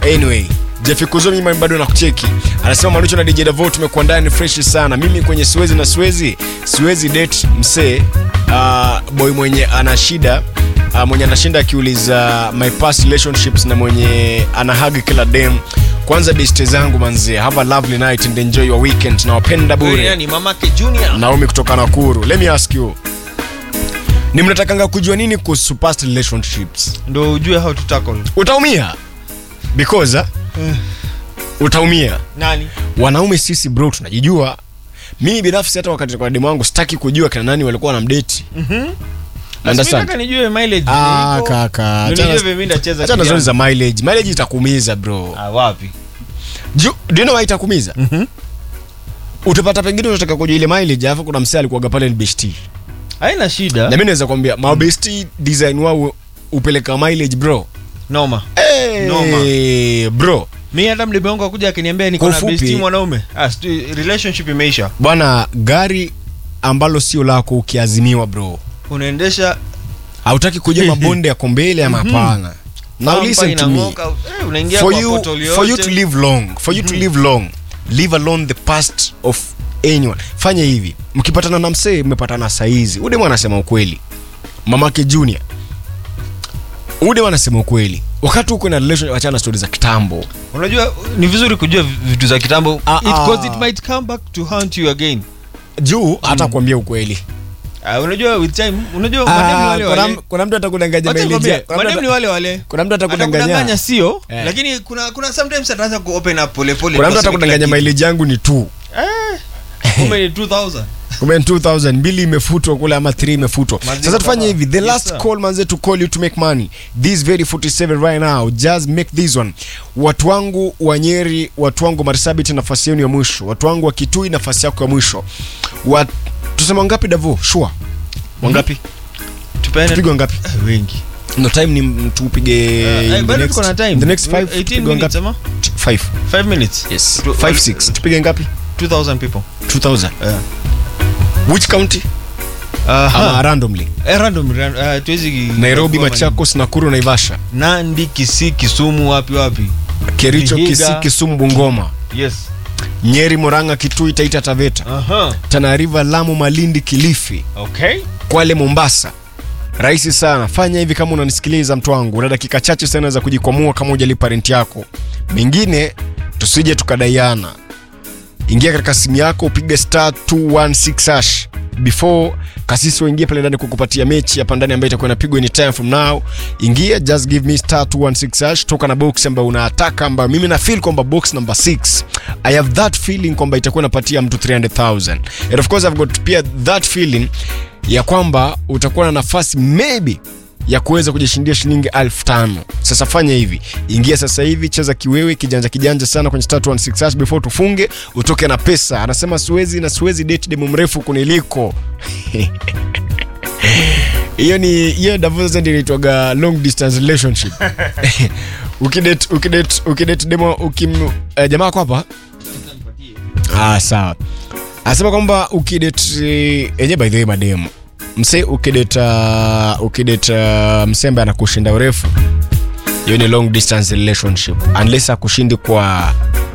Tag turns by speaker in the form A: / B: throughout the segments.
A: anyway jefikuzo mimi bado nakucheki anasema manucho na dj davo tumekuandaa ni fresh sana mimi kwenye siwezi na siwezi siwezi date msee uh, boy mwenye ana shida uh, mwenye anashinda akiuliza my past relationships na mwenye anahagi kila dem kwanza beste zangu manzie have a lovely night and enjoy your weekend nawapenda
B: Huyu
A: bure
B: nani mamake junior
A: naomi kutoka nakuru let me ask you ni mnatakanga kujua nini kuhusu past relationships
B: ndo ujue how to tackle
A: utaumia because uh, utaumia
B: nani
A: wanaume sisi bro tunajijua mimi binafsi hata wakati kwa demu wangu sitaki kujua kina nani walikuwa na mdeti Understand?
B: nataka nijue mileage
A: Ah,
B: iko.
A: kaka,
B: Ndio
A: achana-
B: nijue vile mimi ndacheza
A: achana
B: kijana.
A: zoni za mileage mileage itakuumiza bro
B: Ah, wapi
A: Ju- do you know why itakuumiza utapata pengine unataka kujua ile mileage alafu kuna msee alikuwaga pale ni besti
B: haina shida
A: na mimi naweza kwambia mabesti design wao upeleka mileage bro
B: noma
A: hey,
B: Noma.
A: bro
B: mi hata mdebe wangu akuja akiniambia niko
A: Kwa
B: na
A: ufupi-
B: besti mwanaume ah, sijui, relationship imeisha
A: bwana gari ambalo sio lako ukiazimiwa bro
B: unaendesha
A: hautaki kujua mabonde yako mbele ama hapana now
B: pampa
A: listen to me
B: inang'oka, eh, unaingia
A: for
B: kwa
A: you,
B: portal
A: for you
B: yote.
A: to live long for you to live long live alone the past of anyone fanya hivi mkipatana na msee mmepatana saizi udem anasema ukweli mamake junior udem anasema ukweli wakati uko na relation wachana na stori za kitambo
B: unajua ni vizuri kujua vitu za kitambo
A: Ah,
B: it,
A: ah.
B: 'cause it might come back to haunt you again
A: juu hata kuambia ukweli
B: Ah, unajua with time unajua madem ni
A: Ah,
B: wale
A: kuna,
B: wale
A: kuna mtu atakudanganya
B: Wacha
A: maili
B: nikwambie,
A: je- kuna mtu
B: madem ni
A: ata-
B: wale wale
A: kuna mtu
B: atakudanganya
A: atakudanganya
B: sio
A: Eh.
B: lakini kuna kuna sometimes ataanza ku open up pole pole
A: kuna mtu
B: kwa sababu
A: atakudanganya
B: kila
A: maili yangu ni tu
B: kitu. kumbe ni 2000
A: kumbe ni 2000 mbili imefutwa kule ama 3 imefutwa
B: Maziwa
A: sasa tufanye
B: baba.
A: hivi the
B: Yes,
A: last
B: sir.
A: call manze to call you to make money this very 47 right now just make this one watu wangu wa nyeri watu wangu marsabit nafasi yenu ya mwisho watu wangu wa kitui nafasi yako ya mwisho Wat... tuseme wangapi davo sure wangapi
B: tupeane
A: tupigwe wangapi
B: Eh, wengi
A: no time ni m- tupige
B: Eh,
A: in the
B: bado
A: next-
B: tuko na time
A: the next five
B: 18
A: tupigwe
B: minutes
A: wangapi
B: ama
A: 5
B: 5 minutes
A: yes
B: Tu-
A: 5 6 tupige ngapi
B: 2000 people
A: 2000
B: yeah
A: which county
B: Aha.
A: ama randomly
B: Eh, random ran- eh, tuwezi
A: nairobi
B: kwa-
A: machakos nakuru naivasha
B: nandi kisii kisumu wapi wapi
A: kericho
B: Vihiga.
A: kisii kisumu bungoma
B: yes
A: nyeri moranga kitui taita taveta
B: aha
A: tana river lamu malindi kilifi
B: okay
A: kwale mombasa rahisi sana fanya hivi kama unanisikiliza mtu wangu una dakika chache sana za kujikwamua kama ujalipa renti yako mengine tusije tukadaiana ingia katika simu yako upige star 216 hash before kasisi waingie pale ndani kukupatia mechi hapa ndani ambayo itakuwa inapigwa any time from now ingia just give me star 216 hash toka na box ambayo unataka ambayo mimi na feel kwamba box number 6 i have that feeling kwamba itakuwa inapatia mtu 300000 and of course i've got pia that feeling ya kwamba utakuwa na nafasi maybe ya kuweza kujishindia shilingi elfu tano sasa fanya hivi ingia sasa hivi cheza kiwewe kijanja kijanja sana kwenye star 216 hash before tufunge utoke na pesa anasema siwezi na siwezi date demu mrefu kuniliko hiyo ni hiyo Davos ndio inaitwaga long distance relationship ukidate ukidate ukidate demo ukim eh, jamaa kwa hapa ah sawa anasema kwamba ukidate eh, enye by the way mademu mse ukideta ukideta msembe anakushinda urefu hiyo ni long distance relationship unless akushindi kwa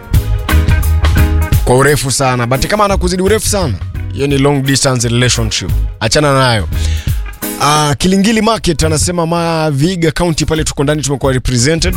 A: kwa urefu sana but kama anakuzidi urefu sana hiyo ni long distance relationship achana nayo uh, kilingili market anasema maviga county pale tuko ndani tumekuwa represented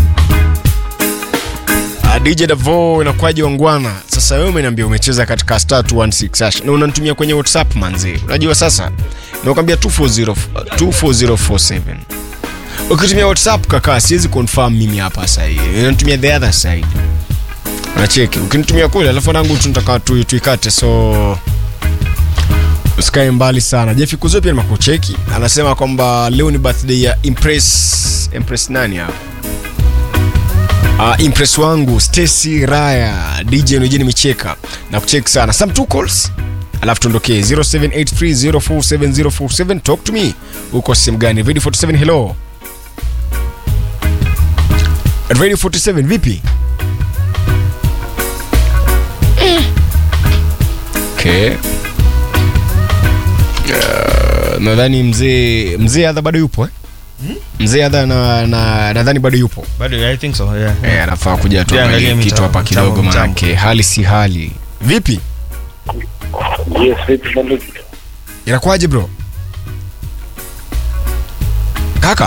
A: Uh, dj davo inakuwaje wangwana sasa wewe umeniambia umecheza katika star 216 hash na unanitumia kwenye whatsapp manzi unajua sasa nakwambia 240 24047 ukitumia whatsapp kaka siwezi confirm mimi hapa sahii natumia the other side nacheki ukinitumia kule alafu nangu tunataka tu- tuikate so usikae mbali sana jefi kuzo pia nimekucheki anasema kwamba leo ni birthday ya impress impress nani hapa Uh, impress wangu Stacy Raya DJ Nojeni Micheka na kucheki sana some two calls alafu tuondokee 0783047047 talk to me uko sehemu gani radio 47 hello radio 47 vipi okay uh, nadhani mzee mzee adha bado yupo eh? mzee adha na, na, nadhani bado yupo
B: bado i think so yeah
A: Eh, anafaa kuja
B: Pia
A: tuangalie
B: angalia
A: kitu
B: mitambo,
A: hapa kidogo
B: mitambo, mitambo.
A: manake hali si hali vipi
C: Yes, vipi mambo?
A: inakuwaje bro kaka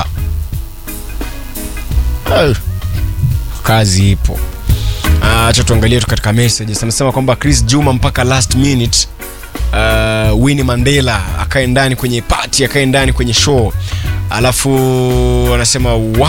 A: Eh, kazi ipo Ah, acha tuangalie tu katika messages anasema kwamba chris juma mpaka last minute uh, winnie mandela akae ndani kwenye party akae ndani kwenye show alafu anasema wa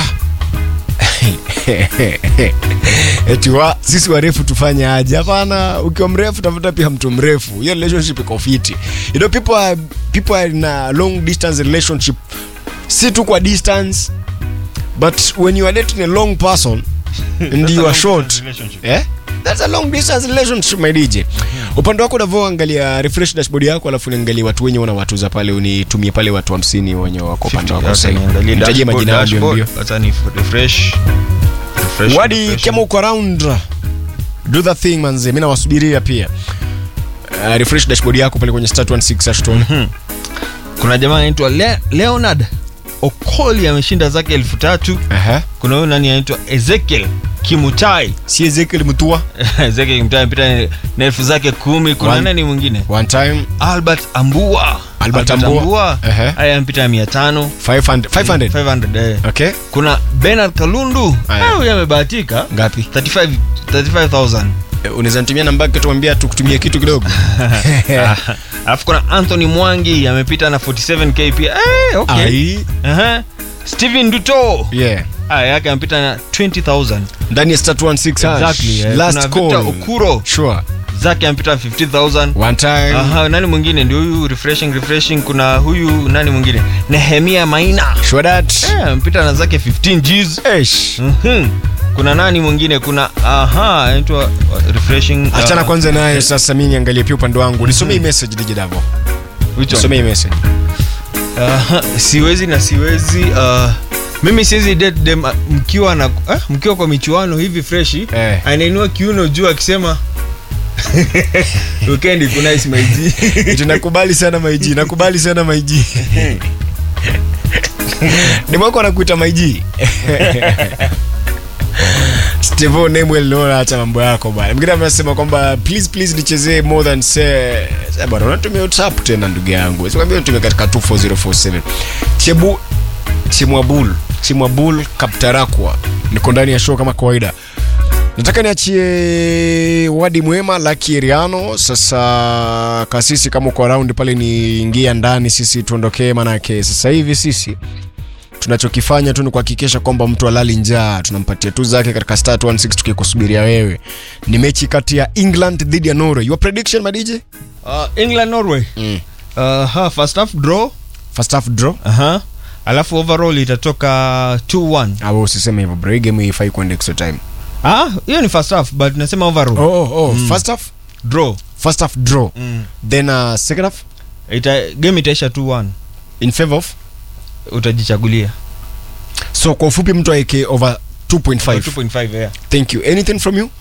A: eti wa sisi warefu tufanye aje hapana ukiwa mrefu tafuta pia mtu mrefu hiyo relationship iko fiti you know people are, people are in a long distance relationship si tu kwa distance but when you are dating a long person and you are short eh? That's a long distance relationship my DJ. Upande wako unavyoangalia refresh dashboard yako alafu niangalie watu wenye wana watuza pale unitumie pale watu 50 wenye wako upande wako sasa. Nitajie majina yao mbio mbio.
B: hata ni refresh refresh
A: Wadi
B: refresh.
A: kama uko around do the thing manze. Mimi nawasubiria pia. Uh, refresh dashboard yako pale kwenye start 16 hashtag.
B: kuna jamaa anaitwa Le- leonard okoli ameshinda zake elfu tatu
A: Aha.
B: kuna huyu nani anaitwa ezekiel kimutai
A: Si Ezekiel Mutua
B: ezekiel kimutai amepita na elfu zake kumi kuna
A: One-
B: nani mwingine
A: one time
B: albert ambua
A: Albert Ambua. Ehe.
B: haya amepita mia tano
A: 500 500.
B: 500 eh.
A: Okay.
B: kuna benard kalundu
A: Aya.
B: Ah, huyu amebahatika
A: Ngapi?
B: 35 35000
A: Eh, Unaweza nitumia namba yake tuambia tukutumie kitu kidogo.
B: alafu kuna anthony mwangi amepita na 47k pia eh, okay.
A: Ai.
B: Aha. steven duto
A: Yeah.
B: aya yake amepita na 20000
A: Ndani ya start 16 hash.
B: Exactly, eh.
A: Last
B: Kuna
A: call.
B: Victor okuro
A: Sure.
B: zake amepita 50000
A: One time.
B: Aha, nani mwingine ndio huyu refreshing refreshing kuna huyu nani mwingine nehemia maina
A: Sure that.
B: Eh, amepita na zake 15 gs
A: Eish.
B: Mhm. kuna nani mwingine kuna aha anaitwa uh, refreshing
A: achana
B: uh,
A: kwanza naye sasa mi niangalie pia upande wangu nisomee hii message DJ Davo
B: which one?
A: nisomee hii message
B: Aha, siwezi na siwezi uh, mimi siwezi date dem uh, mkiwa na uh, mkiwa kwa michuano hivi freshi
A: Eh.
B: anainua kiuno juu akisema weekend kuna ismaiji
A: Eti nakubali sana maiji nakubali sana maiji nimwako anakuita maiji Stevo Nemwel naona acha mambo yako bwana. Mwingine amesema kwamba please please nichezee more than say Sasa bwana unatumia WhatsApp tena ndugu yangu. Sikwambia utumie katika 24047. Chebu Chimwabul Chimwabul Kaptarakwa niko ndani ya show kama kawaida. Nataka niachie wadi mwema Lucky Eriano. Sasa kasisi, kama uko around pale, niingia ndani, sisi tuondokee, manake sasa hivi sisi tunachokifanya tu ni kuhakikisha kwamba mtu alali njaa, tunampatia tu zake katika start 16 tukikusubiria wewe. Ni mechi kati ya England dhidi ya Norway. Your prediction madije?
B: uh, england norway
A: Mm.
B: uh, ha, first half draw
A: First half draw.
B: Aha. alafu overall itatoka 2-1
A: Au usiseme hivyo bro, hii game haifai kwenda extra time.
B: ah hiyo ni first half but nasema overall
A: Oh, oh, oh. First half,
B: draw
A: first half draw.
B: mm.
A: Then uh, second half
B: Ita, game itaisha 2-1
A: in favor of.
B: utajichagulia
A: So kwa ufupi mtu aeke over 2.5.
B: 2.5 yeah.
A: Thank you. Anything from you?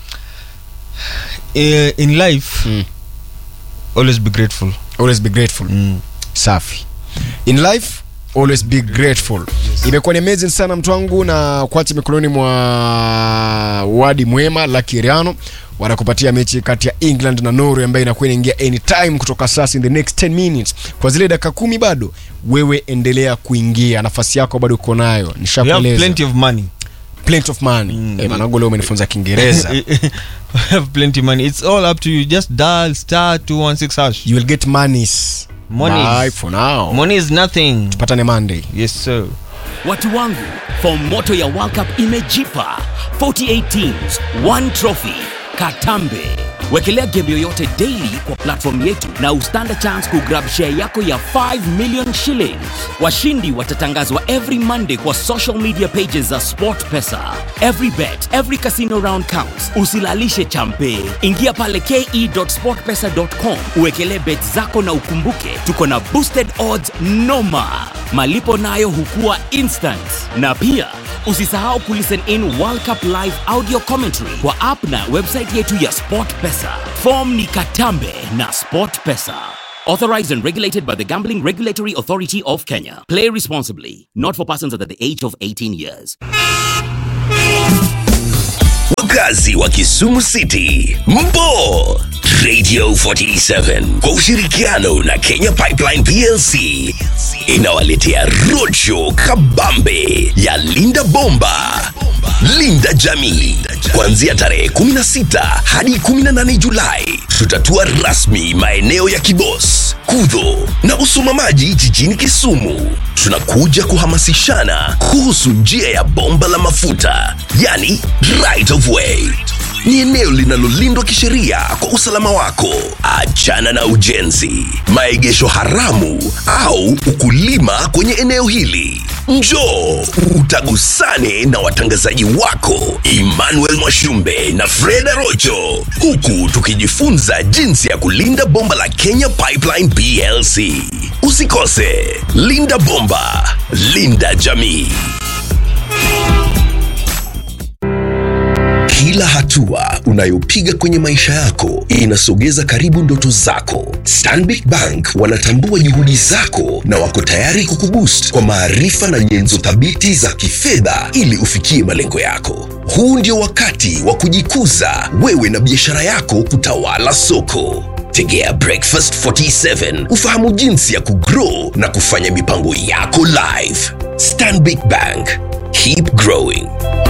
B: Eh, in life
A: Mm.
B: always be grateful
A: Always be grateful.
B: mm.
A: safi in life always be grateful imekuwa ni amazing sana mtu wangu na kuacha mikononi mwa wadi mwema lakiriano wanakupatia mechi kati ya england na norway ambayo inakuwa inaingia anytime kutoka sasa in the next 10 minutes kwa zile dakika kumi bado wewe endelea kuingia nafasi yako bado uko nayo
B: we have
A: nishakueleza
B: plenty of money
A: plenty of money
B: Mm.
A: eh, manangu leo umenifunza kiingereza
B: we have plenty money it's all up to you just dial star 216 hash
A: you will get monies
B: Monies.
A: Bye for now
B: money is nothing
A: patane monday
B: yes sir
D: watu wangu fom moto ya world cup imejipa 48 teams one trophy katambe wekelea game yoyote daily kwa platform yetu na ustand a chance kugrab share yako ya 5 million shillings washindi watatangazwa every monday kwa social media pages za sportpesa every bet every casino round counts usilalishe champe ingia pale ke.sportpesa.com uwekelee bet zako na ukumbuke tuko na boosted odds noma malipo nayo hukua instant na pia usisahau kulisten in world cup live audio commentary kwa app na website yetu ya sport pesa fom ni katambe na sport pesa Authorized and regulated by the Gambling Regulatory Authority of Kenya. Play responsibly. Not for persons under the age of 18 years.
E: wakazi wa Kisumu City, mpo Radio 47 kwa ushirikiano na Kenya Pipeline PLC inawaletea roadshow kabambe ya Linda Bomba, Linda Jamii, kuanzia tarehe 16 hadi 18 Julai. Tutatua rasmi maeneo ya Kibos, Kudho na Usumamaji jijini Kisumu. Tunakuja kuhamasishana kuhusu njia ya bomba la mafuta, yani right of way ni eneo linalolindwa kisheria kwa usalama wako. Achana na ujenzi, maegesho haramu au ukulima kwenye eneo hili. Njoo utagusane na watangazaji wako Emmanuel Mwashumbe na Freda Rocho, huku tukijifunza jinsi ya kulinda bomba la Kenya Pipeline PLC. Usikose, linda bomba, linda jamii. Kila hatua unayopiga kwenye maisha yako inasogeza karibu ndoto zako. Stanbic Bank wanatambua juhudi zako na wako tayari kukuboost kwa maarifa na nyenzo thabiti za kifedha ili ufikie malengo yako. Huu ndio wakati wa kujikuza wewe na biashara yako kutawala soko. Tegea Breakfast 47 ufahamu jinsi ya kugrow na kufanya mipango yako live. Stanbic Bank, keep growing.